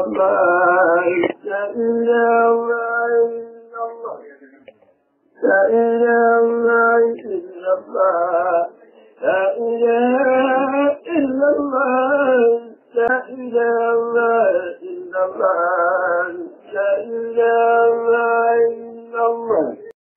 الله لا إله إلا الله لا إله إلا الله لا إله إلا الله لا إله إلا الله لا إله إلا الله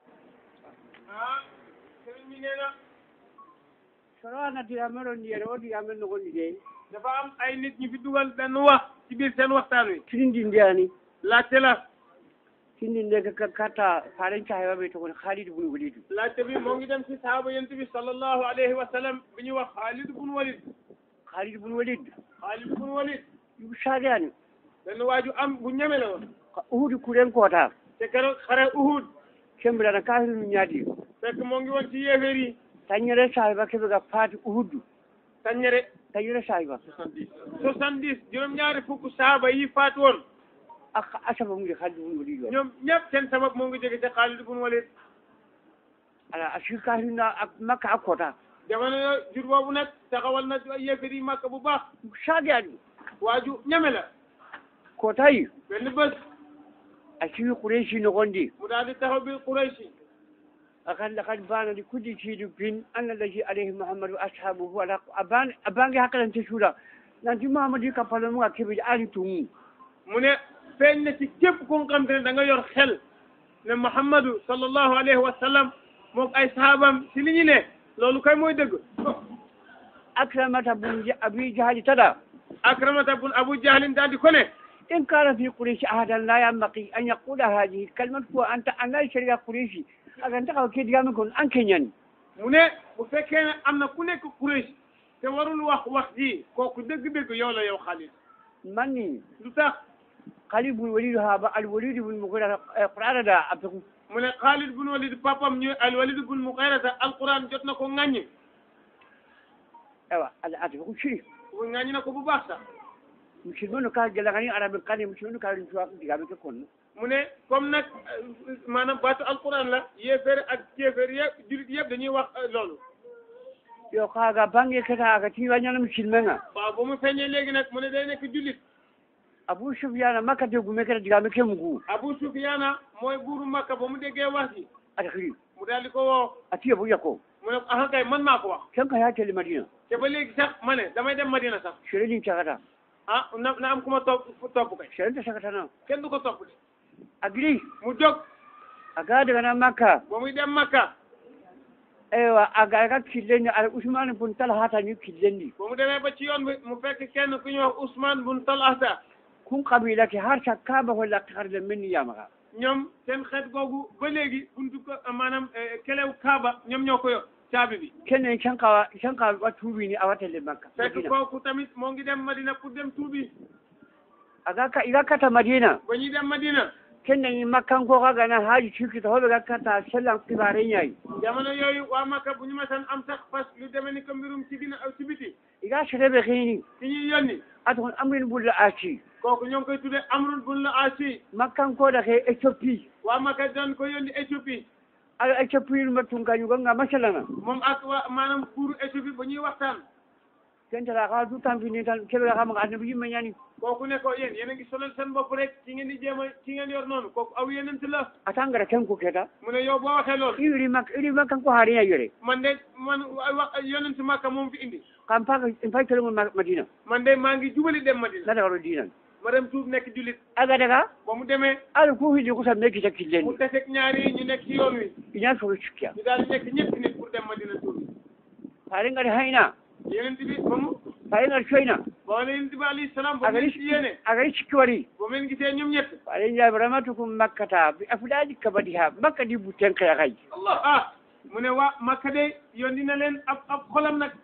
ah sëriñ bi nee na soroana diyameron ndiyere o diyamen nogondi de dafa am ay nit ñu fi dugal benn wax ci biir seen waxtaan wi tinindi ndiyani laajte la tindi nde ka katta faren cahewaɓe to kon haalide bun wolidu laajte bi moo ngi dem ci sahaaba yonent bi sallallahu alayhi wa sallam bi ñuy wax Xaalid bun Walid haalide bun wolid Xaalid bun Walid yuɓe saagani benn waaju am bu ñeme la woon uhudi kuren koota te keroog xare Uhud kembirana kafirnu ñaadi fekk moo ngi woon ci yéeféer yi tañere sahiba keɓe ga paati uhuddu taññere tañere sahiba soixante-dix juróom-ñaari fukk sahaaba yi faatu woon a asaba mude haalide bun wolid o ñoom ñëpp seen sabab moo ngi jóge ci Xaalid bun Walid ala a sir kafirna a makka a koota jamono yo jur boobu nag taxawal na yéeféer yi màkk bu baax saagani waaju ñeme la kootayi benn bés a siwi kureysi nogondi mu daal di taxaw bi Qurayshi akan lakad bana li kulli shay'in bin anna allazi alayhi muhammadu wa ashabuhu wala aban abange hakkalante suuda nanti muhammadu yi kappalo mu ga keɓeji ali tumu mu ne feeñ na ci képp ku nga xam te ne da nga yor xel ne Muhammadu sallallahu alayhi wa sallam moog ay sahabam ci li ñu ne loolu kay mooy dëgg akramata bun Ja- abi jahali tada akramata bun abu jahlin daal di ko ne in kana fi quraishi ahadan la yanbaqi an yaqula hadihi kalmat ko anta anna sharia quraishi aganta ka ke digamen kon an kenyani mu ne bu fekkee ne am na ku nekk Quraysh te warul wax wax ji kooku dëgg-dëgg yow la yow Xaalid manni lu tax khalid bun walid haba al walid bun mughira qur'ana da abdu mu ne Xaalid bun Walid papam ñu al Walid bun Mughirata alquran jot na ko ŋàññi ewa ala atu shiri ŋàññi na ko bu baax sax musulmanu ka gelagani arabe kane musulmanu ka rin tuwa digamen ke kon mu ne comme nag maanaam baatu alquran la yéeféer ak kéeféer yëpp julit yëpp dañuy wax loolu yo kaga bange keta aga tiwañana musilmenga waaw ba mu feeñee léegi nag mu ne day nekk jullit abou soufiana makka te gume keta digame ke mugu Abu Sufyaana mooy buuru Makka ba mu déggee wax ji ata xiri mu daal di ko woo atiye bu yakko mu ne ko ah kay man maa ko wax ken ka ya tele madina te ba léegi sax ma ne damay dem Madina sax sereni cagata ah na na am ku ma topp topp kay serenta sakatana kenn du ko topp de agiri mu jóg aga dagana makka ba muy dem Makka ewa aga aga killendi ala usmane bun talhata ni killendi ba mu demee ba ci yoon bi mu fekk kenn ku ñuy wax Ousmane bun Talhata kun kabila ke har sa kaba wala karle men yamaga ñoom seen xeet googu ba léegi buntu ko maanaam kelew Kaaba ñoom ñoo ko yor caabi bi kenen canka canka wa tubi ni awatele makka fekk madina kooku tamit moo ngi dem Madina pour dem tuubi aga ka iga kata madina ba ñuy dem Madina kenen ni makkan ko kaga na haji cikita hoɓe ga kata sellan kibare ñayi jamono yooyu waa Makka bu ñu masan am sax fas lu demee ni ko mbirum ci dina ci biti iga sereɓe hini ci ñuy yónni aton amrin bulla aci kooku ñoo ngi koy tuddee Amrul bun la Asi makkankoɗa ke éthiopie waa Makka doon ko yónni Éthiopie ala éthiopie ma tunkañuganga masalana moom ak waa maanaam pour Éthiopie ba ñuy waxtaan kentata ka du tampini tan keɓe kamaga annabi yimme ñani kooku ne ko yéen yéen a ngi solal seen bopp rek ci ngeen di jéem a ci ngeen yor noonu kooku aw yeneen la atangara ken ko keta mu ne yow boo waxee loolu iwiri mak iri makkanko haariña yore man de man wax yonent Makka moom fi indi kam paga fay telemon madina man de maa ngi jubali dem Madina ladagaro dinan ma dem tuub nekk jullit aga daga ba mu demee ala ko hili kusa meki ta mu killendi deseeg ñaari yi ñu nekk ci yoon wi iñan soro cikkiya ñu daal di nekk ñetti nit pour dem Madina tuub faare ngari hayna yonent bi ba mu faare ngari coyna ba yonent bi alayhi salaam ba mu agari leen ci yéene agari cikki wari ba mu leen gisee ñoom ñett faare jaɓe ramatukum makkata bi afuɗaji kabadi ha makka di butten kaya kay allah ah mu ne waa Makka de yónni na leen ab ab xolam nag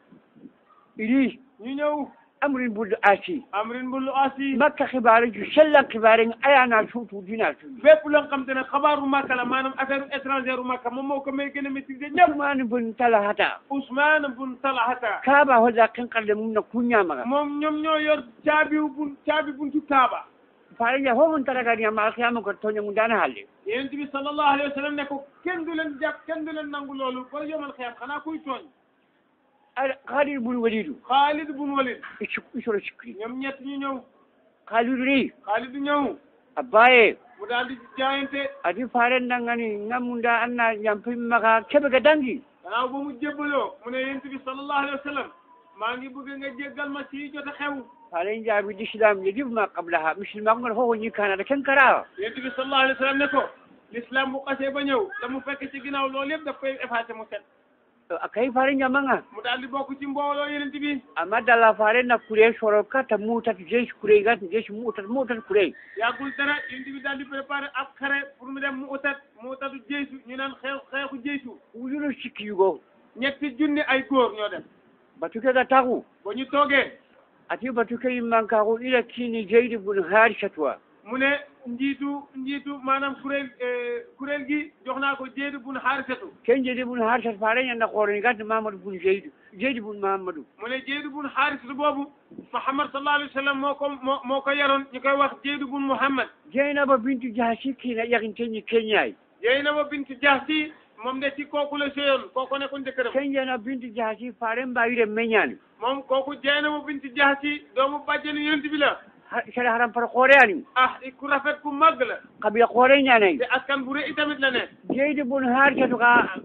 iɗi ñu ñëw amrin buddo asi amrin bul asi makka xibaare ju sellan xibaare ayana suutu dina suutu bépp loo xam te ne xabaaru Makka la maanaam affaire étranger u Makka moom moo ko may gën a maîtriser ñëpp ñamani bun tala hata Ousmane bun Talhata kaaba holla kenkarde mum na kuñamaga moom ñoom ñoo yor caabi bun caabi buntu Kaaba faare ja homon taragadiama alkiyama ko toñamu dana halle yonent bi sallallahu alayhi wa sallam ne ko kenn du leen jàpp kenn du leen nangu loolu ba yomal xiyam xanaa kuy tooñ Xaalid bun Walidu Xaalid bun Walid isoro sikri ñoom ñett ñu ñëw Khalidu ni Xaalidu ñëw abaye mu daal di jaayante ati faren dangani ngamunda anna nyampi maka kebe ga dangi gannaaw ba mu jébbaloo mu ne yonent bi sallallahu alayhi wa sallam maa ngi bëgg nga jéggal ma ci jot a xew faren jabi islam yajib ma qablaha muslima ngon ho ni kana da kankara yonent bi sallallahu alayhi wa sallam ne ko l'islam bu xasee ba ñëw la mu fekk ci ginnaaw loolu yëpp daf koy effacé mu set akai faren jamanga mu daal di bokk ci mbooloo yonent bi amma dala faren na kure soro kata mutat jesh kure gat jesh mutat mutat kure yàggul dara yonent bi daal di préparé ab xare pour mu dem mu utat mu utatu jeysu ñu naan xeex xeexu jeysu wujulu sikki yugo ñetti junni ay góor ñoo dem batuke ga tagu ba ñu toogee ati batuke yimmanka ko ila kini jeydi bun harisatwa mu ne njiitu njiitu maanaam kuréel kuréel gi jox naa ko jéedu bun xaarisatu ken jeydi bun harisat faren yanda koroni gat mamadou bun jeydu jeydi bun mamadou mu ne jéedu bun xaarisatu boobu Muhammad sallallahu alayhi wa sallam moo ko moo moo ko yaroon ñu koy wax jéedu bun Muhammad jeynaba bintu jahasi kina yakinteñi keñay Jeynaba bintu Jahsi moom de ci kooku la séyoon kooku nekkoon jëkkëram kenjana bintu jahasi faren mbayire meñani moom kooku Jeynaba bintu Jahsi doomu bàjjenu yonent bi la sara haram par koreani ah ku rafet ku màgg la kabila kore ñanayi te askan bu rëy tamit la ne jeydi bun harisatu ka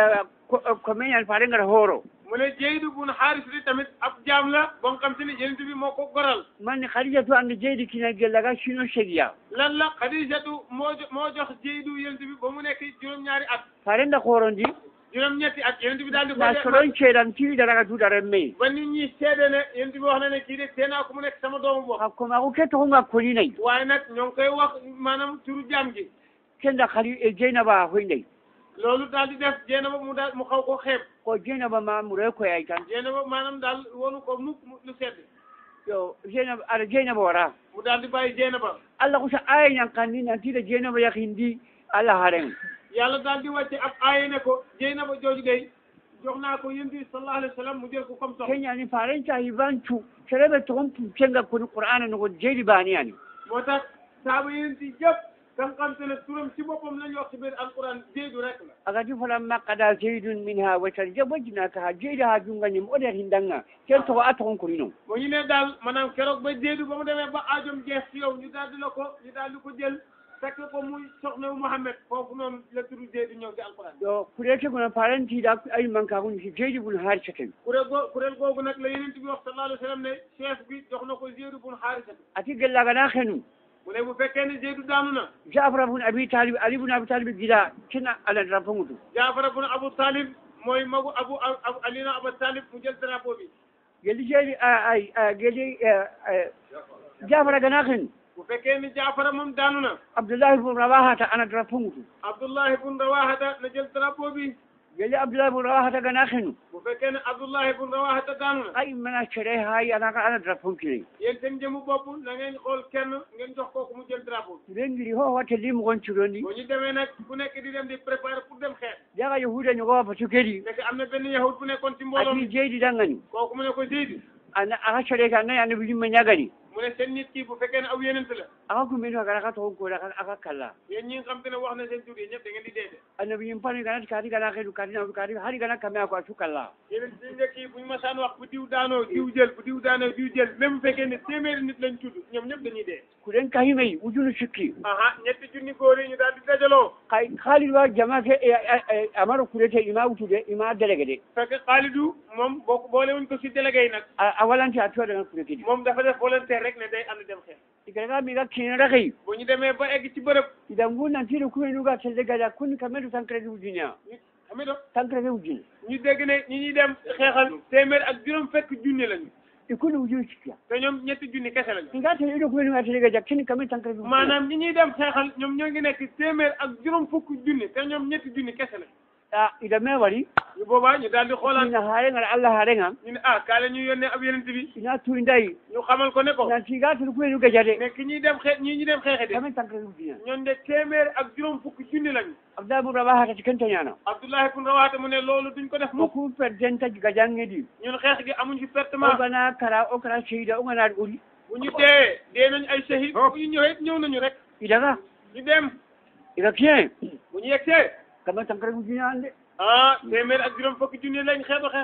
ko meñani faren ngata hooro mu ne Jeydu bun Xaarisatu tamit ab jaam la ba nga xam te ni yonent bi moo ko goral manni khadijatu ande jeydi kina gellaga sino segiya lan la Xadijatu moo jo- moo jox Jeydu yonent bi ba mu nekk juróom-ñaari at farenda korondi juróom-ñetti at yonent bi daal di ko na def soron ceeɗan tiwiɗaraga duɗaren meyi ba nit ñi seede ne yonent bi wax na ne kii de tee naa ko mu nekk sama doomu bopp hakko maako kettokonga koninayi waaye nag ñoo ngi koy wax maanaam turu jaam gi kenda khali e jeynaba hoynayi loolu daal di def Jeynaba mu daal mu xaw ko xeeb ko jeynaba ma mure koyay tan Jeynaba maanaam daal wonu ko mukk mu- lu sedd yo jeynaba aɗa jeynaba wara mu daal di bàyyi Jeynaba allah ko so aya ñankandi nantiɗa jeynaba yakindi allah haren yàlla daal di wàcce ab aaye ne ko Jeynaba jooju day jox naa ko yonent bi sallallahu alayhi wa sallam mu jël ko comme soxna keñani faren cahi bancu sereɓe togon pucenga koni qur'ana nogo jeydi baniyani moo tax saaba yonent yi yëpp nga xam te ne turam ci boppam lañu wax ci biir alquran Jeydu rek la agati falamma kada zeydun minha watar jabajinaka ha jeydi ha jungañim oɗer hindanga ken togo a togon konino ba ñu ne daal maanaam keroog ba Jeydu ba mu demee ba aajom jeex ci yow ñu daal di la ko ñu daal di ko jël fekk ko muy soxna wu Muhammad foofu noonu la turu Jeydu ñëw ci alquran yo kurete gono parentiɗa ay manka koni si jeydi bun harisatan kuréel goo kuréel googu nag la yonent bi wax sallallahu alayhi wa sallam ne chef bi jox na ko Jeydu bun Xaarisata ati gellagana henu mu ne bu fekkee ne Jeydu daanu na jafara bun abi talib ali bun abi talib gila kina aladra fongutu Jaafara bun Abu Talib mooy magu Abu Abu Alina Abu Talib mu jël drapeau bi gelli jeydi ay gelli jafara gana henu bu fekkee ni Jaafara moom daanu na abdoullahi bun rawahata anadra fongutu Abdullahi bun Rawahata na jël drapeau bi gelli abdoullahi bun rawahata gana henu bu fekkee ne Abdullahi bun Rawahata daanu na ay mana cere hay anaka anadra fonkine yéen seen jëmu bopp na ngeen xool kenn ngeen jox kooku mu jël drapeau bi rengiri ho watte limogon curondi boo ñu demee nag ku nekk di dem di préparer pour dem xeex jaga yahuda ñogowa fatu kedi nekk am na benn yahud bu nekkoon ci mbooloo ati mi jeydi dangani kooku mu ne ko Zeydu ana aka cere ka nayi annabi yimɓe ñagani mu ne seen nit kii bu fekkee ne aw yenent la aka kumeni agara aka togon koda aka kalla yéen ñi nga xam te ne wax na seen tur yi ñëpp da ngeen di dee de annabi yim pani ganati kati gana kedu kati na kati hari gana kame ako asu kalla yeneen si njëkk yi bu ñu masaan wax bu diw daanoo diw jël bu diw daanoo diw jël même bu fekkee ne téeméeri nit lañ tudd ñoom ñëpp dañuy dee kuɗen kahimeyi ujunu sikki aha ñetti junni góor yi ñu daal di dajaloo kay haalid wa jama ke amaro kurete ima wutude ima délégué de fekk Xaalidu moom boo ko boole wuñ ko si délégué yi nag a a walante a tuwaɗanga kure kedi moom dafa def volontaire rek ne day ànd dem xeex igaraga miga kinera key bu ñu demee ba egg ci bërëb idan ngu nantiɗo kumenuga telde gada kuni kameɗo tankirede ujunea ñu xami do tankirede ujune ñu dégg ne ñi ñuy dem xeexal téeméer ak juróom fekk junni lañu ikuni ujunu sikkiya te ñoom ñetti junni kese lañu iga tele iɗo kumenuga telde gada kini kamen tankirede ujune maanaam ñi ñuy dem xeexal ñoom ñoo ngi nekk téeméer ak juróom fukk junni te ñoom ñetti junni kese lañu a ida me wari ñu boobaa ñu daal di xoolaat ina harenga allah harenga ñu ne ah kaale ñu yónnee ab yenent bi ina tuindayi ñu xamal ko ne ko nanti ga tele kumenuga jade ne ki ñuy dem xeex ñii ñu dem xeexe de kamen tankirede ujunea ñoon de téeméer ak juróom fukk junni lañu abdal bun rabaha tati kentañana Abdullahi ibn Rawaha mu ne loolu duñ ko def mukk oku perdenta gajangedi ñun xeex gi amuñ fi pertement ogana kara o kara seyida oganaɗo ɓuri bu ñu dee dee nañ ay shahid bu ñu ñëwee ñëw nañu rek idaga ñu dem iga kien bu ñu yegsee kamen tankirede ujunea ande ah téeméer ak juróom fukki junni lañ xeexu xeexal de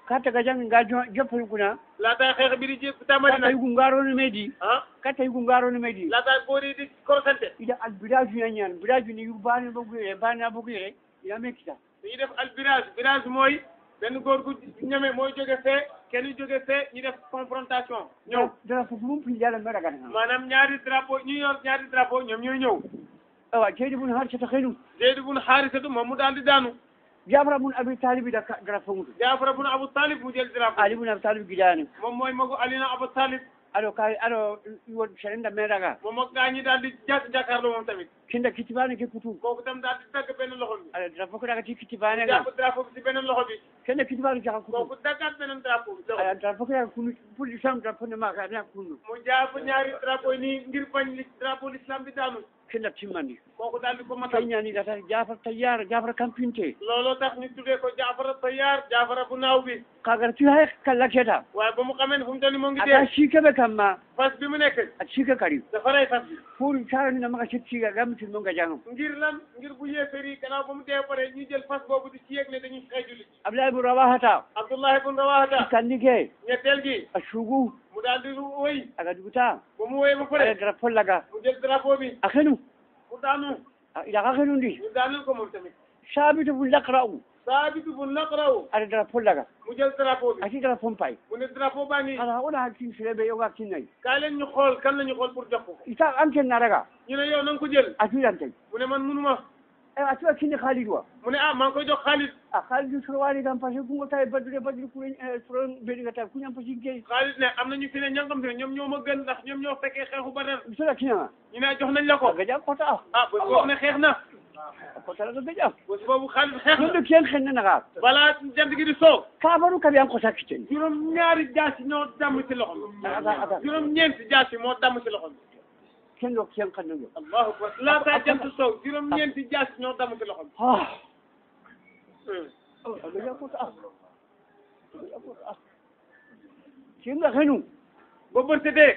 kata ga jang ga joppal kuna laataa xeex bi di jé tàmbali kata nag yugu ngarono meedi ah kata yugu ngarono meedi laataa góor yi di korosante ida al village ya ñaan village ni yu bani bogu yere bani bogu yere ila me kita dañuy def al virage virage mooy benn góor gu ñeme mooy jóge fee kenn jóge fee ñu def confrontation ñëw dara fu mum fi yalla mera gan maanaam ñaari drapeau ñu yor ñaari drapeau ñoom ñooy ñëw awa jeydi bun har cata xenu Zeyd bun Xaarisatu moom mu daal di daanu jabra bun abi talib da dara fongudu Jaafar bun Abu Talib mu jël drapeau ali bun abi talib gidani moom mooy magu Alina Abu Talib alo kay alo won serenda mera ga moom ak gaa ñi daal di jàkk jàkkaarloo moom tamit kinda kitibane ke kutu kooku tam daal di dagg benn loxo bi ala dara foko daga ti kitibane ga jàpp drapeau bi si beneen loxo bi kenda kitibane jaka kutu kooku daggaat beneen drapeau bi ala dara foko daga kunu pour l'islam dara fo ne ma ka na kunu mu jàpp ñaari drapeau yi nii ngir bañ li drapeau l'islam bi daanu kenda timmandi kooku daal di ko matal tayñani data jafar tayyar jafar kampinte looloo tax ñu tuddee ko Jaafara Tayaar Jaafara bu naaw bi kagar ti hay kala keta waaye ba mu xamee ne fu mu toll nii moo ngi ata dee sikebe kamma fas bi mu nekk a sika kari dafa rey fas bi pour sarani na maka sittiga gamti mo ga jangam ngir lan ngir bu yéefar yi gannaaw ba mu dee pare ñu jël fas boobu di ci yëg ne dañuy xëy jullit abdullah ibn rawahata Abdullah ibn Rawahata kandi ke ñetteel gi a sugu mu daal di wëy aga duguta ba mu wëy ba ala pare dara pollaga mu jël drapeau bi a xenu mu daanu ida ka xenu ndi ñu daanul ko moom tamit sabitu bu laqra'u Saabitu bu Naqraw ala dara pollaga mu jël drapeau bi ati dara pompay mu ne drapeau baa ngi ala ona hakkin sirebe yoga kinnay kaay leen ñu xool kan la ñu xool pour jox ko ita anken naraga ñu ne yow na nga ko jël atuyantay mu ne man munuma e atuwa kinni khalid wa mu ne ah maa ngi koy jox Xaalid a khalid sorowani kam parce que kungo tawi baddude baddude kuren soron beɗiga tawi kuñam pasi gey Xaalid ne am na ñu fi ne ña nga xam te ne ñoom ñoo ma gën ndax ñoom ñoo fekkee xeexu Badar sola kinama ñu ne jox nañ la ko a gaƴa kota ah bés boobu ne xeex na a kotalaga gaƴa bés boobu Xaalid xeex na ɗum ken xennanaga balaa jant gi di soo kabaru kaɓe an kota kitten juróom ñaari jaasi ñoo damm ci loxo bi aga aga juróom ñeenti jaasi moo damm ci loxo bi ken ɗo ken xennago allahu akbar laataa jant soo juróom ñeenti jaasi ñoo damm ci loxo bi a a gaƴa kota a gaƴa kota a kenga xenu ba bët setee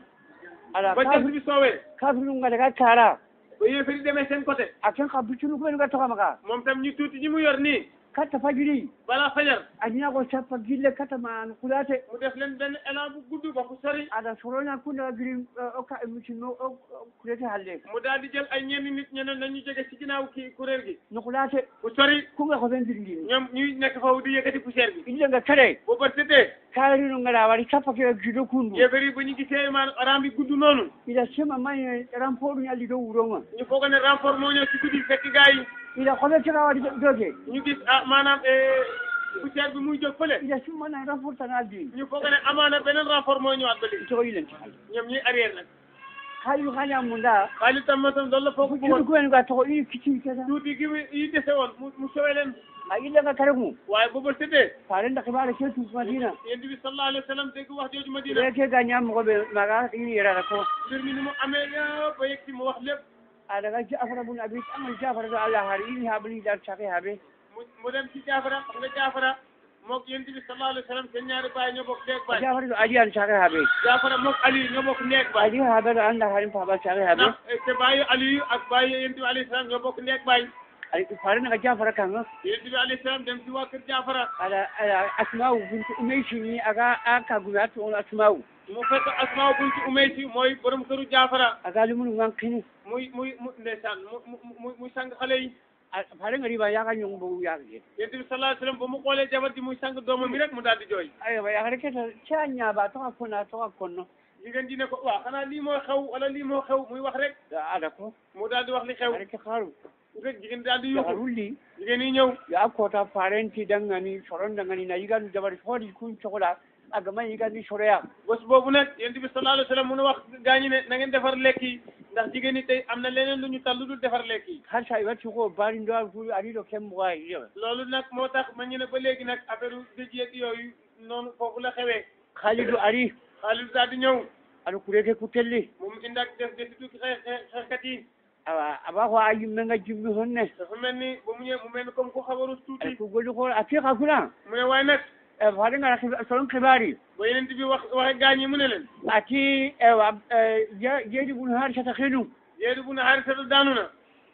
ala ba jant bi soowee kafiru ngadaga kara ba yéefari demee seen côté a ken xa bicunu kuɓenuga toxamaga moom tam ñu tuuti ñi mu yor nii katta fajiri balaa fajar a ñago sappa gille katta man kulate mu def leen benn élan bu gudd ba fu sori aɗa soroña kundaga giri o ka émission o kulete halle mu daal di jël ay ñenn nit ñeneen nañu jóge ci ginnaaw kii kuréel gi no kulate bu sori kunga ko ɓen dirndini ñoom ñuy nekk foofu di yëkkati poussière bi illenga kare ba bët setee kaarino ngaɗa waɗi sappa ke gido kundu yéefar yi bu ñu gisee maan ram bi gudd noonu ila sema maye rampoɗum alli dow wuronga ñu foog ne renfort moo ñëw ci guddi fekk gars yi ila koɓe tega waɗi doge ñu gis ah maanaam poussière bi muy jóg fële ila simmana renfort tan aldi ñu foog ne amaana beneen renfort moo ñëwaat ba léegi togo yilenti ñoom ñuy arrière nag hayu haña munda xaalis tam ma tam loolu la foog kiɗo bëggoon kuɓenuga togo i kicci keta tuuti gi mu yi dese woon mu mu sowee leen a illenga kare mum waaye ba bët setee farenda kibare ke tu madina yéen bi sallallahu alayhi wa sallam dégg wax jooju Madina ɓe ke ga ñammogoɓe maga ini yerata ko mbir mi ni mu amee yëpp ba yegg ci mu wax lépp a daga jafara bun abi amal jafara do allah har ini haɓani dar sake haɓe mu mu dem ci jaafara xam nga jaafara mook yéen bi sallallahu alayhi wa sallam seen ñaari baay ñoo bokk neeg baay jafara do adi an sake haɓe jaafara mook Ali ñoo bokk neeg baay adi haɓe ɗo anda harin papa sake haɓe ndax te baayu Aliyu ak baayu yéen bi alayhi salaam ñoo bokk neeg baay farenaga jafara kanga yéen bi alayhi salaam dem ci waa kër jaafara aɗa aɗa asma'u bintu umeysini aga a kagume a to on asma'u mu fekk asmaa bunti umaysi mooy borom këru jaafara aga lumunu wankini muy muy mu ndeysaan mu mu mu muy sang xale yi farenga riba yaga ñong bogu yagje yéen bi sallallahu alayhi wa sallam ba mu xoolee jabar ji muy sang doomam bi rek mu daal di jooy aywa yagare keta ca ñaaba toka kona toka konno jigéen ji ne ko waaw xanaa lii moo xew wala lii moo xew muy wax rek aɗa ko mu daal di wax li xew are ke haru rek jigéen daal di yuuxu yagarulli jigéen yi ñëw ya kota parenti dangani soron dangani na yiganu jabari hoodi kun cohla aga man yigandi soroya bés boobu nag yéen bi sallallahu alayhi wa sallam mu ne wax gaañi ne na ngeen defar lekk yi ndax jigéen ñi tey am na leneen lu ñu tal lu dul defar lekk yi har sa iwatti ko bari ndo fu ari do kem wa yewa loolu nag moo tax ma ñu ne ba léegi nag affaire dëj yeeg yooyu noonu foofu la xewee khalidu ari xaalis daal di ñëw aɗa kureke kutelli moom indi ak def def tuuti xeex xeexkat yi awa aba ko a yimme nga jimmi honne dafa mel ni ba mu ñëwee mu mel ni comme ku xabaru ay tuuti ko golli ko a fiqa kuna mu ne waaye nag e faade ngara soron kibari ba yeneen bi wax waxe gaañ yi mu ne leen ati ewa jeeɗi ɓun har sata henu yeedu bu ne xaarisatu daanu na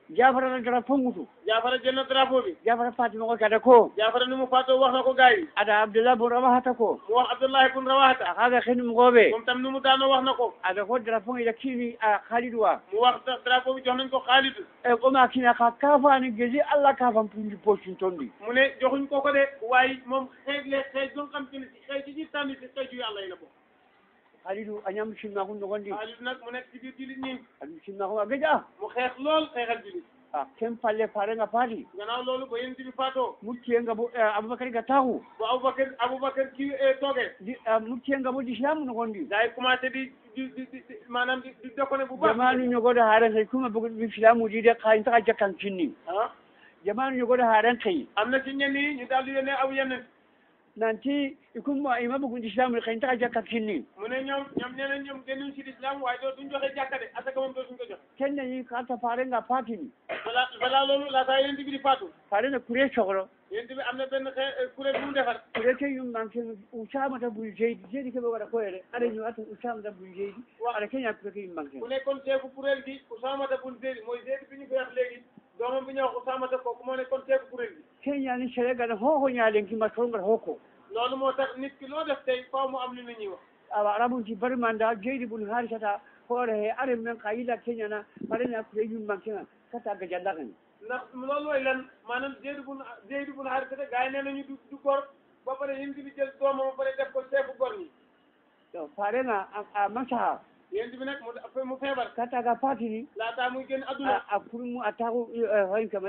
jafara na dara fongutu jaafara jël na drapeau bi jafara fatima ko kada ko jaafara ni mu faatoo wax na ko gars yi ada abdullah bun rawahata ko mu wax abdullahi bun rawahata akaga henum goɓe moom tam ni mu daanoo wax na ko ada ko dara fongi da kini a khalidu wa mu wax drapeau bi jox nañ ko xaalidu e koma kina ka kafani gesi allah kafan pundi postin tondi mu ne joxuñ ko ko de waaye moom xeej le xeej gon xam te ne si xeej ji tànn si xeej yu yàlla yi la bokk khalidu a ñam simma kun nogondi xaalidu nag mu nekk ci biir jullit ñi aɗum simma kun a geƴa mu xeex lool xeexal jullit a ken palle farenga paati gannaaw loolu ba yéen bi faatoo muttiyenga bo aboubacary ga taku ba aboubacar aboubacar kii toogee di muttiyenga bo d'islamu nogondi gaa yi commencé di di di di di maanaam di di déconné bu baax jamanu ñogoɗo haren kay kuma bogo islamu di de ka intaka jakkan cinni ah jamanu ñogoɗo haren kay am na ci ñenn yi ñu daal di yónnee aw yenn nanti ikumma ima bogo islamu kay intaka jakkan cinni mu ne ñoom ñoom nee nañ ñoom génnuñ ci islam waaye doo duñ joxe jàkka de asaka moom dootuñ ko jox kenne yi kata farenga patini balaa balaa loolu laataa yéen bi di faatu farena kure sohro yéen bi am na benn xe kuréel bu mu defar kure ke yum manke usamata bul jeydi jeydi keɓe waɗa koyere aɗa ñu ata usamata bul jeydi aɗa keña kure ke yum manke ku nekkoon teeku kuréel gi Usaamata bun Zeyd mooy Zeyd bi ñu koy wax léegi doomam bi ñuy wax Usaamata kooku moo nekkoon teeku kuréel gi keñani sénégal hoho ñalenkima tolngal hokko loolu moo tax nit ki loo def tey faaw mu am lu nit ñi wax awa arabunti barimanda jeydi bun harisata hoore he are men ka yila keñana farena kure yum mankega kata gajallakani ndax loolu mooy lan maanaam Zeyd bun Zeyd bun Haarisa gars yi nee nañu du du gor ba pare yéen bi jël doomam ba pare def ko teeku gor ñi to farenga a masaha yéen bi nag mu mu feebar kataga patini laataa muy génn adduna a kurmu a taku hoyn kama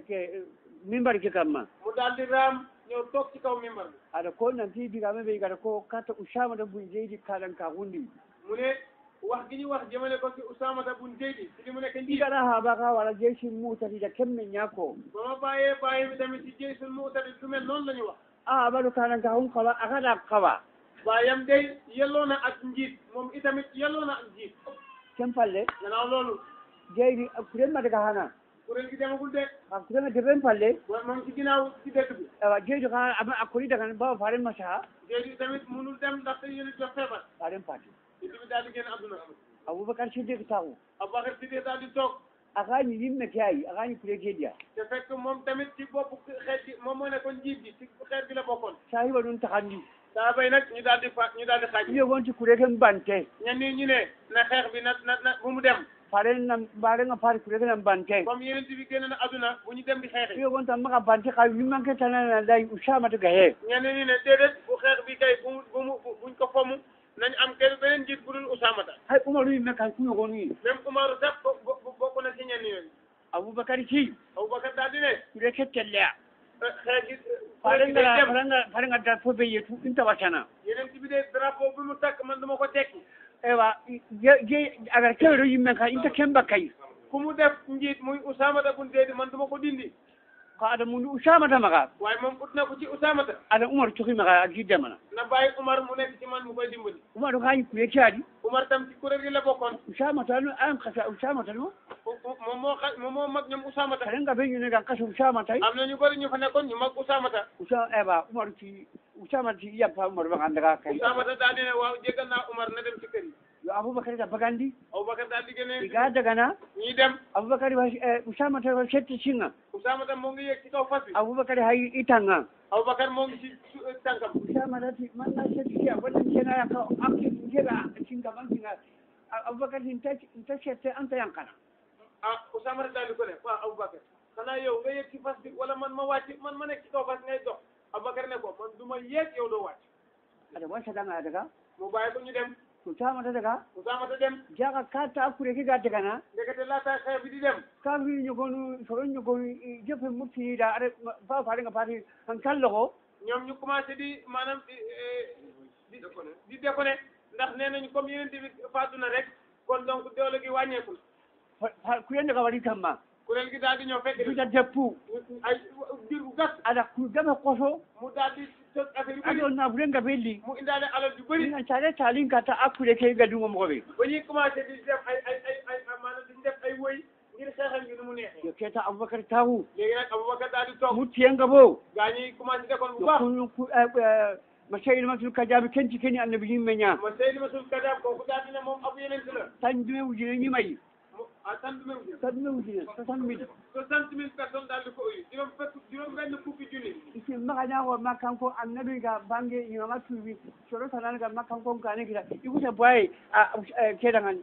mimbar ke kamma mu daal di raam ñëw toog ci kaw mimbar bi aɗa ko nanti digame ɓe gata ko kata usamata bun jeydi kaɗan ka hundi mu ne wax gi ñu wax jëmale ko ci Usaamata bun Zeyd ci li mu nekk njiit ɗigaɗa haaba ka wala jeysi mutatida kemme ñako ba ma bàyyee bàyyi mi tamit ci jëy sun mu utati lu mel noonu la ñu wax a aɓaɗo kaɗan ka hun kawa akaɗa kawa baayam day yelloo na ak njiit moom itamit yelloo na ak njiit ken palle gannaaw loolu jeydi kurenma daga hana kuréel gi demagul de a kurema deɓen palle wa moom ci ginnaaw ci dëkk bi awa jeydi ka a kori daga bawa faren masaha jooju tamit munul dem ndaxte yéen a jox feebar faren pati ci bi daal di génn àdduna aboubacar siddiq taku Abubakar Siddiq daal di toog akañi yimme ke ayi akañi kure keɗiya te fekk moom tamit ci bopp xeet gi moom moo nekkoon njiit gi ci xeet gi la bokkoon sahiba ɗum takandi saa bay nag ñu daal di fa ñu daal di xaaj iyo gonti kure ken bante ñenn ñi ñu ne na xeex bi na na na bu mu dem faren nam mbarenga fari kure kenan bante comme yeneen bi génn na àdduna bu ñu dem di xeexi iyo gonta maga bante ka yimmanke tanana lay usamata ga he ñenn ñi ne déedéet bu xeex bi kay bu mu bu mu buñ ko fomm nañ am kenn beneen njiit bu dul Usaamata hay umaru yimme kan kuñogoni même Umaru sax bo- bo- bokk na ci ñenn yooyu aboubacar ci Abubakar daal di ne kure ke telleya xeex gi farenga dem farenga farenga da fo be yetu inta watana yeneen bi de drapeau bi mu takk man duma ko tekki ewa je je agar kewɗo yimme ka inta kemba kay ku mu def njiit muy Usaamata bun Zeyd man duma ko dindi ko aɗa mundu usamata maga waaye moom ut na ko ci Usaamata aɗa umar coki maga a giddamana na bàyyi Umar mu nekk ci man mu koy dimbali umaru kañi kure keaɗi Umar tam ci kuréel gi la bokkoon usamata no an kasa usamata no u- u- moom moo xa moom moo mag ñoom Usaamata farenga ɓe ñune kan kasa usamatay am na ñu bëri ñu fa nekkoon ñu mag Usaamata usa ewa umaru ci usamata ci yampa umaru maga andaga kay Usaamata daal di ne waaw jégal naa Umar na dem ci kër yi yo aboubacar ta bagandi Abubakar daal di génne iga dagana ñii dem aboubacar wa usamata wa setti singa Usaamata moo ngi yéeg ci kaw fas bi aboubacar hay itanga Abubakar moo ngi ci su- tànkam usamata ti manna setti siya walla kena ka akki jeɓa singa man singa aboubacar tin ta sette anta yankana ah Usaamata daal di ko ne waaw Abubakar xanaa yow nga yéeg ci fas bi wala man ma wàcc man ma nekk ci kaw fas ngay dox Abubakar ne ko man du ma yéeg yow doo wàcc aɗa wasatanga daga mu bàyyi ko ñu dem usamata daga Usaamata dem jaga kata akkure ke ga dagana ndekete laata xeex bi di dem ka wi ñogonu soro ñogonu jefe murtiniɗa aɗa fa farenga fati han kalloxo ñoom ñu commencé di maanaam di di di déconné ndax nee nañu comme yeneen bi faatu na rek kon donc doole gi wàññeeku na kuyende ka waɗi kamma kuréel gi daal di ñëw fekk duta deppu ay diir bu gàtt aɗa ku gama koso mu daal di tos affaire yu aɗo bëri nafurenga belli mu indaale alal yu bëri ina care talin kata akkure ke gadungo mogoɓe ba ñuy commencé di def ay ay ay ay maanaam di def ay woy ngir xeexal ngi nu mu neexee yo keta aboubacar tawu léegi nag Aboubacar daal di toog muttiyenga bo gaa ñi commencé defoon bu yo baax kunu ma seyilmatul kajaɓe kenci keni annabi yimme ña ma Seydi Masul Kadaab kooku daal di ne moom ab yeneen la tan dume ujune ñimayi mu ah sant même bi tandume ujine soixante mille soixante mille personnes daal di ko uyu juróom fekk juróom benn fukki junni isi magañago makkanko annabi ga bange imama tuubi soro tanan ga makkanko gane gida ikuta boye a keɗagan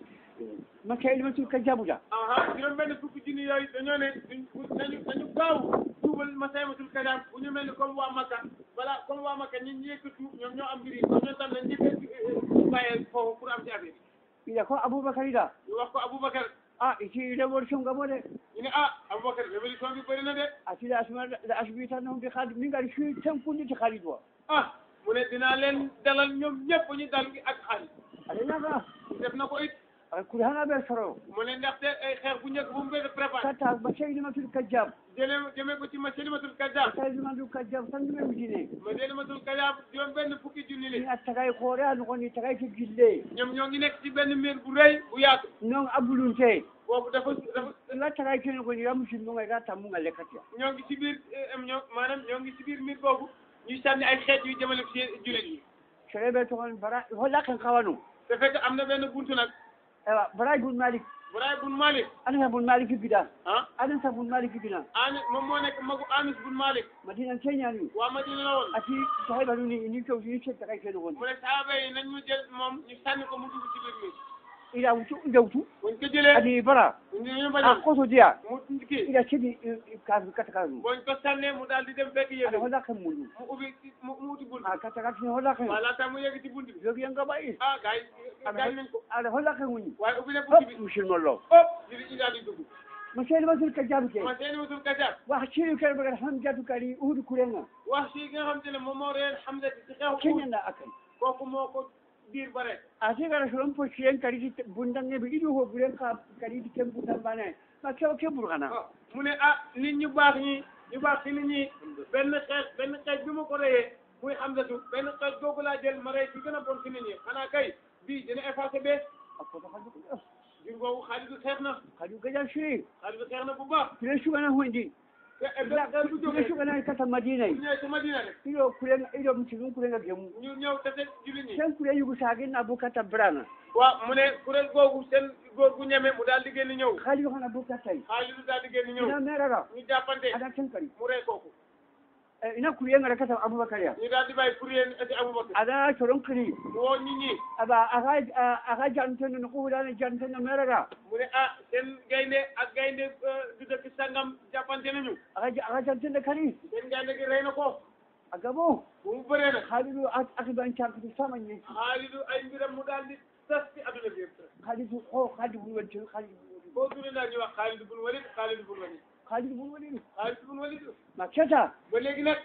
makka ilmatul ka jabuda aha juróom benn fukki junni yooyu dañoo ne duñ nañu nañu gaaw tuubal masaymatul kadam bu ñu mel ni comme waa Makka voilà comme waa Makka ñi ñi yëkk tuub ñoom ñoo am mbir yi ñoom tam nañ njëkk bàyyee foofu pour am ci affaire ida ko aboubacar ida ñu wax ko Aboubacar a iti révolution gamo de ñu ne ah Aboubacar révolution bi bëri na de atida asma la asbitanahum bi haalid min gari fi tenkunditi haalid wa ah mu ne dinaa leen dalal ñoom ñëpp ñu dal gi ak xaalis aɗa naga def na ko it aɗa kuri hana ɓe soro mu ne ndaxte ay xeex bu njëkk bu mu bëgg a préparé katta ma seydimatul kajjab jëlee jëmee ko ci Masalimatul Kadab seydimatul kajjab tandume ujine Masalimatul Kadab juróom benn fukki junni li ni a tagay hoore a nogoni tagay ke gille ñoom ñoo ngi nekk ci benn miir bu rëy bu yaatu non abulunte boobu dafa dafa la tagay ke nogoni ra musidmoga ga tammuga lekkatiya ñoo ngi ci biir am ñoo maanaam ñoo ngi ci biir miir boobu ñuy sànni ay xeet yu jëmale ci jullit yi sereɓe togon bara holla ken kawano te fekk am na benn buntu nag ewa bara bun malik Buraay bun Malik anata bun malik gida ah aɗan sa bun malik gina Ani moom moo nekk magu Anis bun Malik madinan keñani waa Madina la woon ati sahiba nuni ini kew ini ke tagay ke nogoni mu ne saaba yi nañ mu jël moom ñu sànni ko mu dugg ci biir miir ida wutu ida wutu buñ ko jëlee adi bara ñu ñu a bañoon koso diya mu kii ida keɗi kafi kata kanu buñ ko sànnee mu daal di dem fekk yéen aɗa holla ken mundu mu ubbi mu mu uti bunt a kata katine holla ken voilà tam mu yegg ci bunt bi jogi en gaɓayi ah gars yi gaañ nañ ko aɗa holla ken woni waaye ubbi na buntu bi hop musidmollo hop jiri ñi daal di dugg mo seedi masul ka jaɓi ke ma seeni wutul kajaab wax ciri kere bagat ham jatu kadi uhudu kurenga wax si nga xam te ne moom moo reen Hamza ci xew keñanda akay kooku moo ko diir ba rek ate gara solon po ciren kaditi bundange ɓe ɗiɗi ho ɓuren ka kaditi ken butambane ma kewa ke ɓurgana ah mu ne ah nit ñu baax ñi ñu baax ci nit ñi benn xeet benn xeet bi ma ko reyee muy Hamzatu benn xeet googu laa jël ma rey ci gën a bon ci nit ñi xanaa kay bii dina effacé bee a koto kadi jur googu Xaalidu xeex na kadi gajan siri Xaalidu xeex na bu baax kure sugana hoyndi te te bu kure jógee sugana kata madina bu ñëwee ci Madina rek iɗo kurenga iɗo musidum kurenga gemu ñu ñëw tase jullit ñi ten kure yugu sagin abu kata brana waaw mu ne kuréel googu seen góor gu ñeme mu daal di génn ñëw haali hon abu katay Xaalidu daal di génn ñëw ina merara ñu jàppante aɗa ten kadi mu rey kooku Eh, ina kurengara kata aboubacar ya ñu daal di bàyyi kuréel ci Abubakar aɗa soron kiri mu woo nit ñi aba aga aga janteno no kuhulano janteno merara mu ne ah seen gaynde ak gaynde du dëkk sangam jàppante nañu aga aga jantende kadi seen gaynde gi rey na ko a gabo bu mu bëree nag haaliɗo akiban cankiti samañi Xaalidu ay mbiram mu daal di tas ci adduna bi yëpp haalidu o haali bun waɗi ten haali bun waɗi boo dundee daal ñuy wax Xaalidu bun Walid Xaalidu bun Walid haalidu bun waɗi Xaalidu bun Walid ma keta ba léegi nag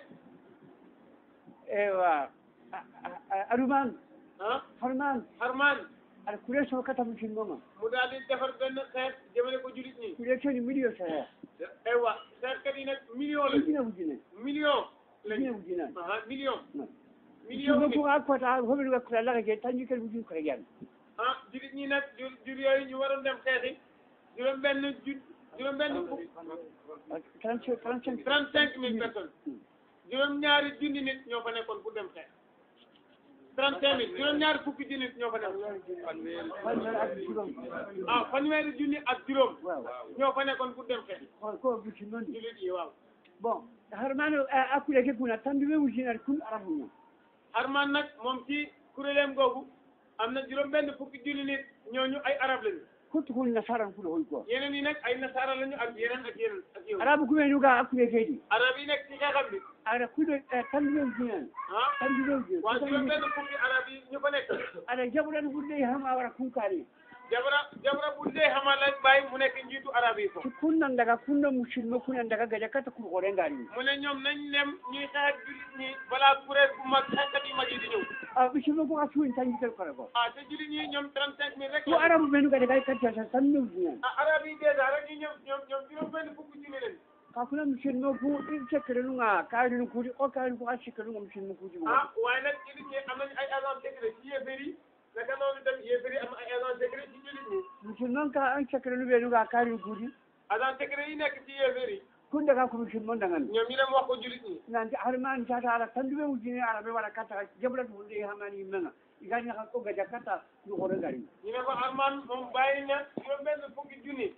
ewa aruman ah harman Harman aɗa kure so kata musidmoma mu daal di defar benn xeet jëmale ko julit ñi kure toni million sahe aywa xeetkat yi nag million la ujine ujine million ujine lañu ujinani ah million million musidmo nit ko a kota hoɓeɗoga kura laga je tanji kadi ujin kora jan ah julit ñi nag jur jur yooyu ñu waroon dem xeexi juróom benn ju juróom benn fukk trente trente cinq trente cinq mille personnes juróom ñaari junni nit ñoo fa nekkoon pour dem xeex trente cinq mille juróom ñaari fukki junni nit ñoo fa nekkoon fanweer ak juróom ah fanweeri junni ak juróom waaw ñoo fa nekkoon pour dem xeex ko ko buti noon julit yi waaw bon harmano akkude ke kuna tanduɓe ujinare kun arabuña Harman nag moom ci kuréelam googu am na juróom benn fukki junni nit ñooñu ay arab lañu kottu kun nasaran kuɗo hoy quoi yeneen yi nag ay nasaara lañu ak yeneen ak yeneen ak yow arabu kumenuga akkude keydi arab yi nekk ci xeexam bi aɗa kuɗo tanduɓe ujinani ah tanduɓe waa juróom ujina benn fukki arab yi ñu fa nekk aɗa jaɓuɗan ɓurɗe hama wara kunkari jabra jabra bu dee xamaa la bàyyi mu nekk njiitu arab yi si foofu kunnan daga kunna musidma kunan daga gaja kata kurkore ngari mu ne ñoom nañ dem ñuy xeex ak jullit ñi balaa kuréel bu mag xeexkat yu mag yi di ñëw a musidma ko a suin tanjitel kore ko ah te jullit ñi ñoom trente cinq mille rek ko la arabu ɓenuga daga kattata tanduɓe ujinani ah arab yi dèjà rek ñu ñoom ñoom ñoom juróom benn fukki junni lañ ka kuna musidma ku ɗin cekkere nuga karini kuuɗi o karini ko a sikke nuga musidma kuuji ah waaye nag jullit ñi am nañu ay agent secret ci yéefar yi naka noonu dem yéefar yi am ay agent secret ci jullit ñi musidman ka an cekkere nu ɓenuga karini kuuɗi agent secret yi nekk ci yéefar yi kun daga ko musidma dagani ñoom ñu dem wax ko jullit ñi nanti harmani tata ala tanduɓe ujine ala ɓe waɗa katta jaɓrat hunde hamani yimmenga igani ha ko gaja katta ɗu hore ngari ñu ne ko Arman moom bàyyi na juróom benn fukki junni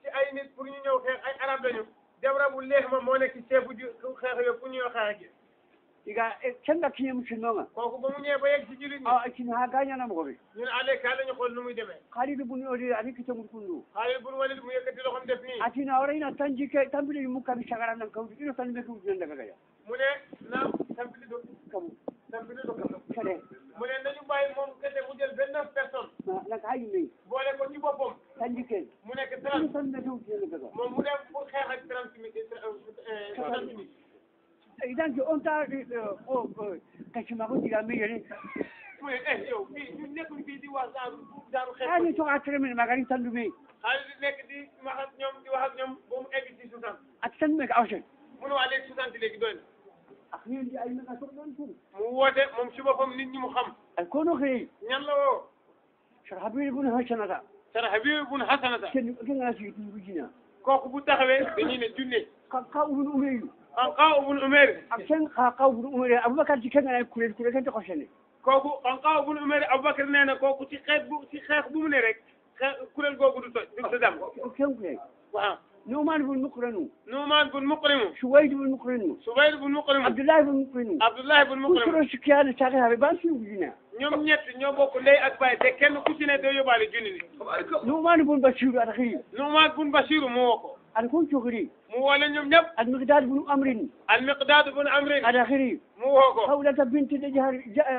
ci ay nit pour ñu ñëw xeex ay arab lañu jabra bu leex ma moo nekk ci chef bu ju xeex yooyu pour ñu ñëw xeex gi iga kenga kiñe musidnoga kooku ba mu ñëwee ba yegg ci jullit ñi a kini ha gañanamogoɓe ñu ne allez ka lañu xool nu muy demee haaliɓe buni odi ani kitemut kundu xaalil bun walid mu yëkkati loxom def nii atina warayna tan jikke tambiɗe mukkaɓe sagaram nan kawdu ino tan ɓe kawtunan daga gaya mu ne na tampili do kamu tampili do kam kene mu ne nañu bàyyi moom kese mu jël vingt neuf personnes naga ha yimɓe boole ko ci boppam tan jikke mu nekk ino trente tan ɓe kawtunan daga moom mu dem pour xeex ak trente minutes trente minutes idanke on ta o kacimako diga meyere mu ne eh yow fii ñu nekkul fii di wax genre genre xeex ani toga tremene magari tandume xaalis di nekk di wax ak ñoom di wax ak ñoom ba mu egg ci soixante ati tandume ka awsen mu ne waa léegi soixante léegi doy na ak ñendi ay maga soɓ ɗon tum mu woote moom ci boppam nit ñi mu xam ay kono xeyi ñan la woo sara habire bune haccanata sara habib bun hasanata ken kengana sigi tum bujina kooku bu taxawee dañuy ne junne ka ka ubun umeyu an qaw bun umer ak ken ka ka ubun umere aboubacar ti kengana kurel kurel kente xosene kooku an qaw bun umer aboubacar nee na kooku ci xeet bu ci xeex bu mu ne rek xeex kuréel googu du toj du dem ken kure waaw numan bun mukranu nuumaan bun muqrimu suwayd bun mukranu subayr bun muqrimu abdoulahi bun mukranu abdullahi bun muqrimu usuro sikkiyane sake haɓe ban si bujina ñoom ñett ñoo bokk ndey ak baay te kenn ku ci ne doo yóbbaale junni ni numan bun basiru aɗa xiri nuumaan bun basiru mu woo ko aɗa kon cohri mu woo leen ñoom ñëpp aɗa miqdad bun amrin al miqdaad bun amrin aɗa xiri mu woo ko hawlata bintu dejahar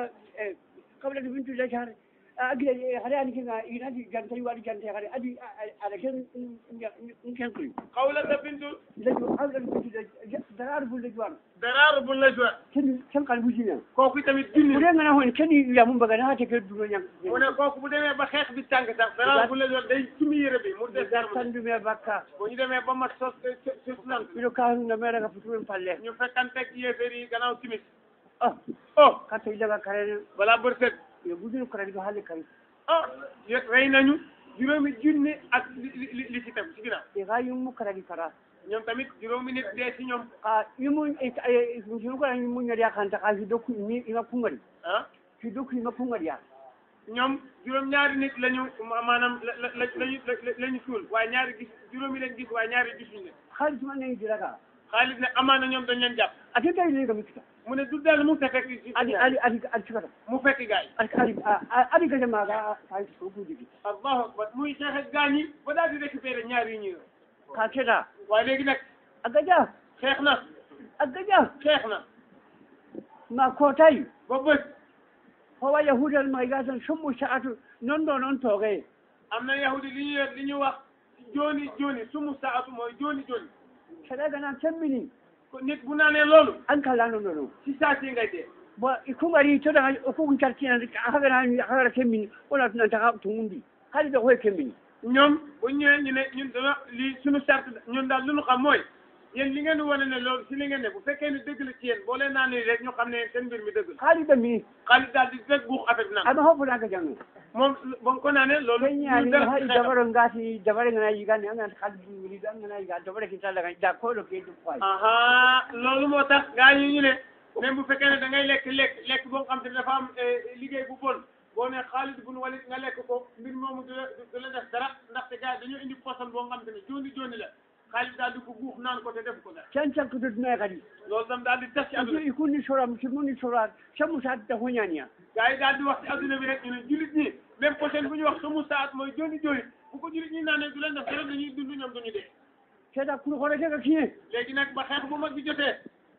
hawlata bintu dejahar agila haɗa ani kenga inadi jantay waɗi jante haɗa adi aɗa ken ken kuri xawlata bintu lejo hawlata bintu darar bun lejuwan daraaru bun lajwa ken ken kan bujina kooku tamit junni ɓuure ngana hon ken yamum bagana ha teke duno ñang mu ne kooku bu demee ba xeex bi tàng sax daraaru bun lajwa day sumi yére bi mu des dara tandume bakka bu ñu demee ba mat sos sos nan ɓiɗo kahunga meɗaga futumen palle ñu fekkanteeg yéeféer yi gannaaw timis ah oh katta ilaga karene balaa bër set yo budino karani ko halle kari oh yet rey nañu juróomi junni ak li li li ci tam ci ginnaaw e ha yummu karani kara ñoom tamit juróomi nit dee ci ñoom a yumu sunu kara yumu ñadi yakanta ka fi dokku mi ima pungari ah fi dokku ima pungari ya ñoom juróom ñaari nit lañu ma- maanaam la la la lañu lañu suul waaye ñaari gis juróomi leen gis waaye ñaari gisuñu leen haalis man nayi diraga xaalis ne amaana ñoom dañ leen jàpp ate tawi lega mi kita mu ne du dal mu fekk ci adi adi adi adi cikata mu fekk gaay adi adi adi gaja maga ka ko gudi allahu akbar muy xeex ak gaañ yi ba daal di récupéré ñaar yi ñu yor ka keda waaye léegi nag a gaja xeex na a gaja xeex na ma kotayi ba bës howa yahudal ma gasan sommu sa'atu non ɗo noon tooge am na yahudi li ñu yor li ñu wax jooni jooni sumu saatu mooy jooni jooni saɗaga nan temmini ko nit bu naanee loolu an kalano ɗo ɗo ci saa si ngay dee bo kumari toɗa o fof cartina hagana hagara kemmini wona tunanta to mundi haali ɗo hoye kemmini ñoom bu ñëwee ñu ne ñun dana lii suñu sart ñun daal lu ñu xam mooy yéen li ngeen di wane ne loolu si li ngeen ne bu fekkee ni dëgg la ci yéen boo leen naanee rek ñu xam ne seen mbir mi dëgg la haali ɗammi xaalis daal di rek buux affaire bi naan aɗa hofonaga jango moom ba nga ko naanee loolu keñani ñu dara haɗi ci xeetam. dabaro ngati dabare ngana yigande angana haali ɗumwiliɗo angana yiga dabare kintallaga da koɗo ke ɗum fayi aha loolu moo tax gaa yi ñu ne même bu fekkee ne da ngay lekk lekk lekk boo xam te ne dafa am eh, liggéey bu bon boo ne Xaalid bun Walid nga lekk ko mbir moomu du la du la def dara ndaxte gaa yi dañoo indi poson boo xam te ne jooni jooni la Xaalid daal di ko guux naan ko te def ko dara cancankoto dunaye kadi loolu tam daal di tas ci àdduna bi ikunni soram si munni sorat sammu satita hoñaniya gaa yi daal di wax ci àdduna bi rek ñu ne jullit ñi même poson bu ñu wax sumu saat mooy jooni jooni bu ko jullit ñi naanee du leen def dara dañuy dund ñoom duñu dee seeɗa kuri horetega kiye léegi nag ba xeex bu mag bi jotee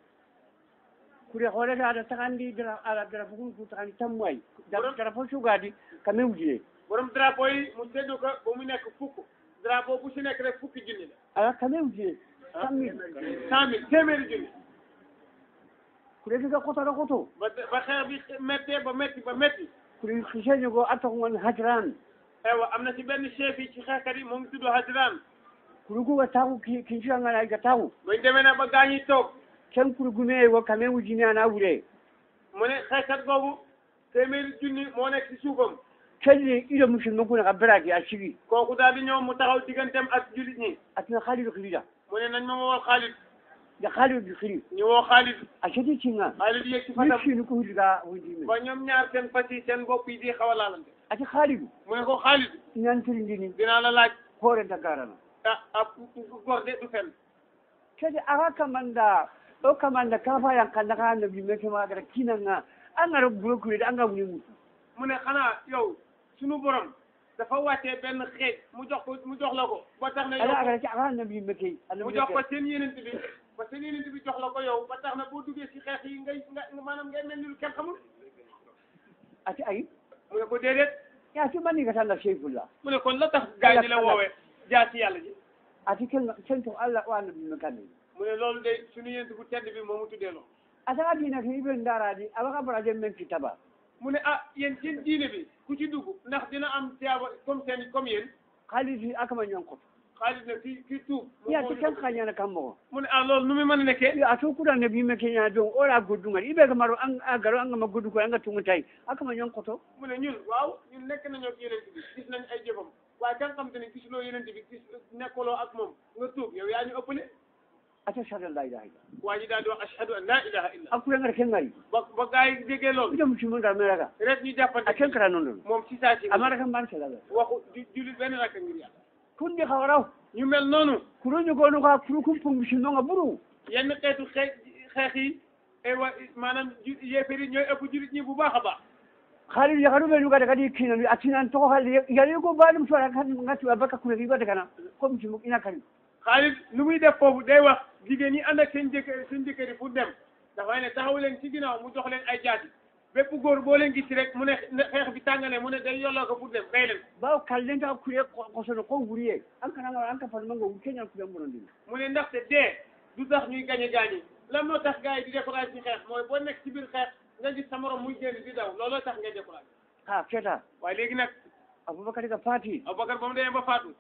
kuri horete aɗa tagandi dara aɗa dara fokum ku tagandi tammu ay Borom- dara fof sugadi ka mewjine borom drapeau yi mu séddu ko ba mu nekk fukk drapeau bu si nekk rek fukki junni la ala ka mewjine sammi cent mille téeméeri junni kuri kega kotoɗo koto ba ba xeex bi méttee ba métti ba métti kuri hiseño go atta kon hajran aywa am na ci benn chef yi ci xeexkat yi mu ngi tudd Hajran kuri guga tagu kincirangana ga tagu bañ demee nag ba gaañi toog ken kuri gume go ka mewjine ana wure mu ne xeexkat googu téeméeri junni moo nekk ci suufam kelli iɗo musidɗo kuna ka beraki a sigi kooku daal di ñëw mu taxaw digganteem ak jullit ñi atina haaliɗo kilida mu ne nañ ma woo Xaalid nde haaliɗo kili ñu woo Xaalid a seti cinga Xaalid yegg ci fatam yettini ko huliga wondimi ba ñoom ñaar seen fas yi seen bopp yi di xaw a laalante ati haaliɗo mu ne ko Xaalid ñantirindini dinaa la laaj hoore dagarana ah ah góor de du fen kede aga kamanda o kamanda kafa yang kanda ka annabi me ke magara kinanga an ngara burokure da an ga wuni mutu mu ne xanaa yow sunu borom dafa wàccee benn xeej mu jox ko mu jox la ko ba tax na ala yow aga ci aga annabi me ke mu annabi jox ko seen yenent bi ba seen yenent bi jox la ko yow ba tax na boo duggee ci xeex yi ngay nga maanaam ngay mel ni lu kenn xamul ati ay mu ne ko déedéet ya ci mani ga tanda shaykhullah mu ne kon la tax gaa yi di la woowee jaa ci yàlla ji ati ken ken to Allah wa annabi me kan mu ne loolu de sunu yenent bu tedd bi moomu tuddee loolu ata dina ke iben daradi abaga baraje men kitaba mu ne ah yéen seen diine bi ku ci dugg ndax dina am tiyaaba comme seen comme yéen khalisi akama ñonko xaalis ne kii kii tuub mu ya moo ti ñu ken ko- khanyana kammo mu ne ah loolu nu mu mën a nekkee ya to kuda nabi me ke nya don ora gudunga ibe ga maro an agaro an ma gudu ko an ga tungutai akama ñonko to mu ne ñun waaw ñun nekk nañoo ak yenent bi gis nañ ay jëfam waaye kan xam te ne gisuloo yenent bi gis nekkuloo ak moom nga tuub yow yaa ñu ëppale ata shada la ilaha illa waa ji daal di wax ashhadu an la ilaha illa akure ngar ken ngari ba ba gaa yi déggee loolu ida mutumin da meraga rek ñu jàppante a ken kara non don moom si saa si amara kan ban sala waxu ju jullit benn rakk ngir yàlla kun di khawraw ñu mel noonu kuro ñu gonu ka kuro kum pum shi no buru yenn xeetu xeex xeex yi ay wa maanaam ju yéefar yi ñooy ëpp jullit ñi bu baax a baax khalil ya garu be ñu ga daga di kinan atinan to hal ya yi ko balum so kan ngati abaka kure riba daga na ko mu mu ina kan Xaalid lu muy def foofu day wax jigéen ñi ànd ak seen jëkkër seen jëkkër yi pour dem dafay ne taxaw leen ci ginnaaw mu jox leen ay jaati bépp góor boo leen gis rek mu ne ne xeex bi tàngale mu ne day yolloo ko pour dem rey leen bawo kallen ta kure ko so no ko guriye an kana ngara an ka fa mango kenya ku dem bonon din mu ne ndaxte dee du tax ñuy gañe gaañi lan moo tax gars yi di découragé ci xeex mooy boo nekk ci biir xeex nga gis sa morom muy génn di daw looloo tax ngay découragé ha keta waaye léegi nag abubakar ga fati Aboubacar ba mu demee ba faatu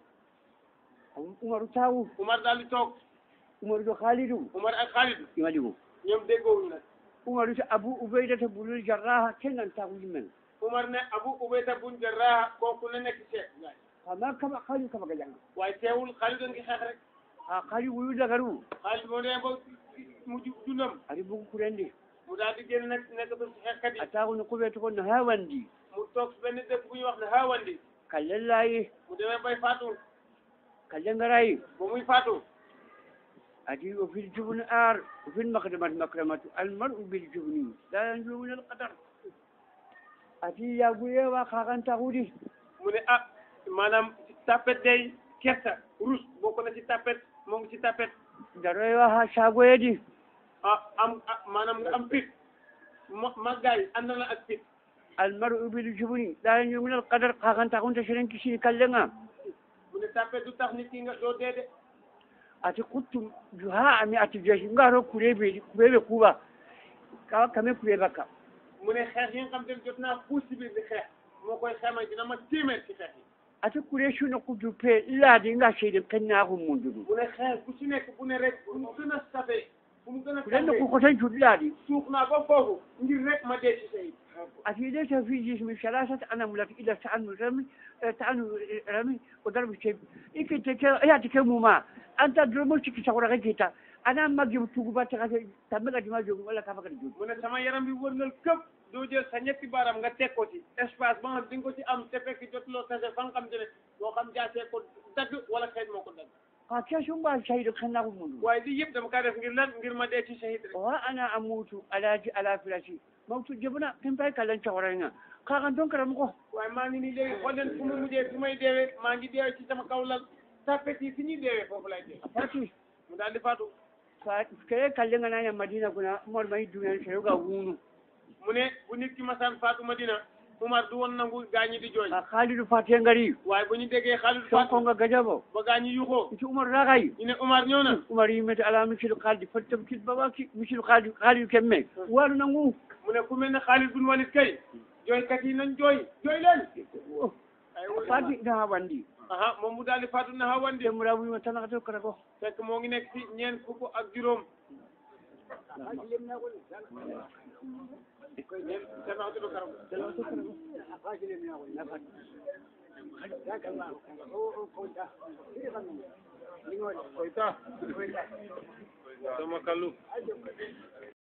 umaru tawu Umar daal di toog umaru do khalidu Umar ak Xaalid imadigo ñoom déggoowuñu nag umaru ta abu ubayda ta bulul jarraha kenan ta men Umar ne Abu Ubayda bun Jarrah kooku na nekk chef gaay amma kama khalidu kama ga jang waaye teewul Xaalid a ngi xeex rek ha khalidu wuyu dagaru Xaalid moo demee ba mujj dundam ari bugu kurendi mu daal di génn nag nekkatul ci xeexkat yi ataku no kube to no hawandi mu toog si benn dëkk bu ñuy wax ne Haawandi kallen layi mu demee bay faatu kallen ngarayi ba muy faatu ati o fil jubni ar o fil makdamat makramatu almar'u bil jubni la yanju min al qadar ati yaguyewa kakantahudi mu ne ah maanaam ci tapet day kersa rus bokk na ci tapet moo ngi ci tapet daroyewa ha sagoyedi ah am ah maanaam nga am fit ma màggaay ànd na ak fit almar'u bil jubni la yanju min al qadar kakantahunta siren kisini kallenga mu ne tapet du tax nit ki nga doo dee de ati kuttum juha ami ati jeshi ngaro kurebe kurebe kuba kawa kame kureba ka mu ne xeex yi nga xam te ne jot naa puus ci biir di xeex moo koy xamee dina ma téeméer ci xeex yi ati kure shuno kudu pe ladi nga shede kenna ko mundudu mu ne xeex bu ci nekk bu ne rek bu mu gën a safee bu mu gën a kulen tàngee ko ko tan ladi suux naa ba foofu ngir rek ma dee ci say ati ليس في جسم ثلاثة أنملة إلا تعنو رمي تعنو رمي وضرب الشيء إيك تك يا تكمو ما أنت درمو تك تقول غيتا أنا ما جبت تقول تك تملا جما جوم ولا كافك جوم mu ne sama yaram bi wërngal këpp doo jël sa ñetti baaraam nga teg ko ci espace ba nga di nga ko ci am te fekk jotuloo tase fa nga xam te ne moo xam jaasee ko dagg wala xeej moo ko dagg كاشون با شهيد خنا منو waaye lii yëpp dama kaa def ngir lan ngir ma dee ci shahid rek وأنا أموت على على فراشي موت جبنا كم باي كلام شورنا كان دون كلام كو waaye maa ngi nii léegi xool leen fu mu mujjee fi may deewee maa ngi deewee ci sama kaw lal tapet yi fi ñuy deewee foofu lay dee فاتي mu daal di faatu كده كلام أنا مدينة كنا مر ما يدونا شروع وونو mu ne bu nit ki masaan faatu Madina Umar du woon nangu gaañi di jooy خالد فاتي غري waaye bu ñu déggee Xaalid شو faatu كونغا جابو ba gaañi yuxoo انت عمر راغاي ñu ne Umar ñëw na umar yimete ala misilu kaldi fottam kit babaki misilu kaldi kaldi kemme walu nangu mu ne ku mel ne Xaalid bun Walid kay jooykat yi nañ jooy jooy leen ay fati ina wandi aha moom mu daal di faatu na Haawandi demura wima tanakato kata ko fekk moo ngi nekk ci ñeent fukk ak juróom ñeent semaxtudu karam koyta sama kallu